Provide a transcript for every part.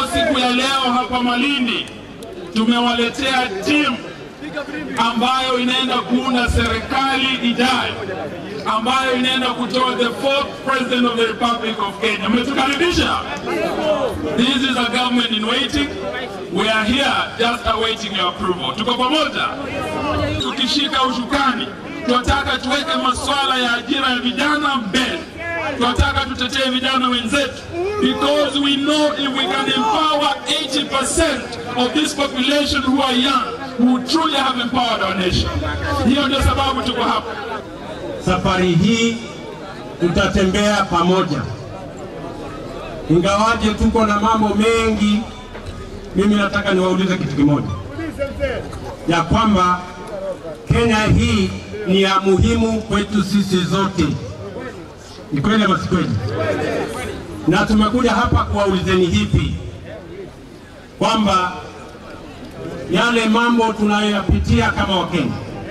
siku ya leo hapa Malindi tumewaletea timu ambayo inaenda kuunda serikali ijayo ambayo inaenda kutoa the fourth president of the Republic of Kenya. Mmetukaribisha. This is a government in waiting. We are here just awaiting your approval. Tuko pamoja. Tukishika ushukani, tunataka tuweke masuala ya ajira ya vijana mbele. Tunataka tutetee vijana wenzetu because we know if we can empower 80% of this population who are young who truly have empowered our nation. Hiyo ndio sababu tuko hapa. Safari hii tutatembea pamoja, ingawaje tuko na mambo mengi. Mimi nataka niwaulize kitu kimoja, ya kwamba Kenya hii ni ya muhimu kwetu sisi zote. Ni kweli ama si kweli? Na tumekuja hapa kuwaulizeni hivi kwamba yale mambo tunayoyapitia kama Wakenya,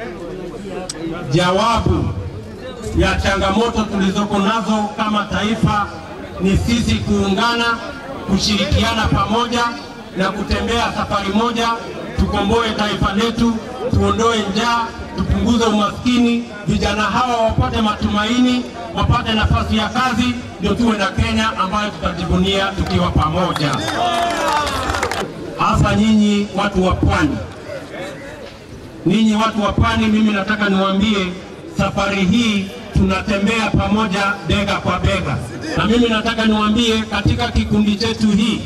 jawabu ya changamoto tulizoko nazo kama taifa ni sisi kuungana, kushirikiana pamoja na kutembea safari moja, tukomboe taifa letu, tuondoe njaa, tupunguze umaskini, vijana hawa wapate matumaini, wapate nafasi ya kazi, ndio tuwe na Kenya ambayo tutajivunia tukiwa pamoja. Hasa nyinyi watu wa pwani, ninyi watu wa pwani, mimi nataka niwaambie safari hii tunatembea pamoja bega kwa bega, na mimi nataka niwaambie katika kikundi chetu hii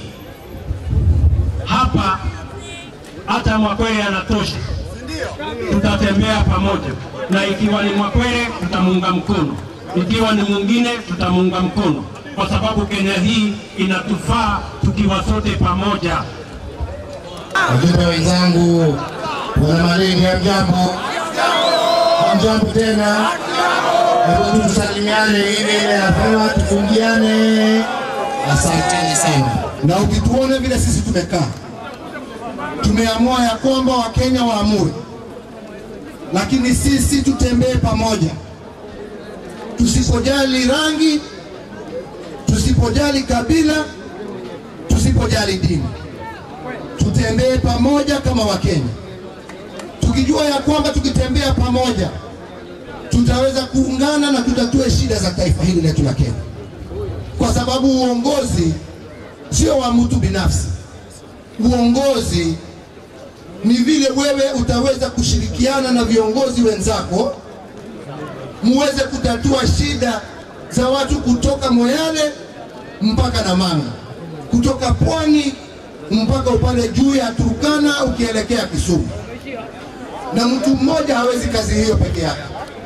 hapa, hata Mwakwere anatosha, tutatembea pamoja, na ikiwa ni Mwakwere tutamuunga mkono, ikiwa ni mwingine tutamuunga mkono, kwa sababu Kenya hii inatufaa tukiwa sote pamoja. Wajumbe wenzangu, wana Malindi, hamjambo? Hamjambo tena? Hebu tusalimiane ile ile napewa, tufungiane. Asanteni sana. na ukituona vile sisi tumekaa, tumeamua ya kwamba Wakenya waamue, lakini sisi tutembee pamoja, tusipojali rangi, tusipojali kabila, tusipojali dini, tutembee pamoja kama Wakenya, tukijua ya kwamba tukitembea pamoja tutaweza kuungana na tutatue shida za taifa hili letu la Kenya, kwa sababu uongozi sio wa mtu binafsi. Uongozi ni vile wewe utaweza kushirikiana na viongozi wenzako muweze kutatua shida za watu kutoka Moyale mpaka Namanga, kutoka pwani mpaka upande juu ya Turkana ukielekea Kisumu, na mtu mmoja hawezi kazi hiyo peke yake.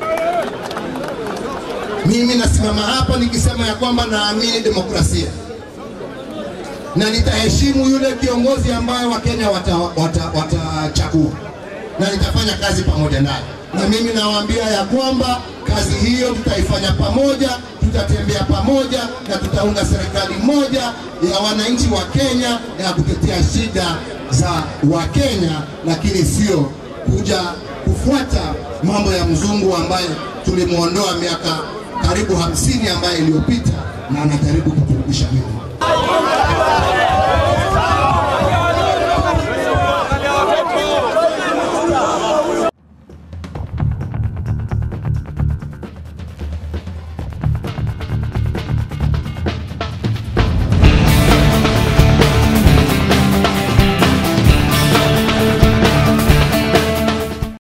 Mimi nasimama hapa nikisema ya kwamba naamini demokrasia na nitaheshimu yule kiongozi ambaye Wakenya watachagua wata, watachagua na nitafanya kazi pamoja naye, na mimi nawaambia ya kwamba kazi hiyo tutaifanya pamoja, tutatembea pamoja na tutaunda serikali moja ya wananchi wa Kenya ya kutetea shida za Wakenya, lakini sio kuja kufuata mambo ya mzungu ambaye tulimwondoa miaka karibu hamsini ambaye iliyopita na anajaribu kuturudisha nyuma.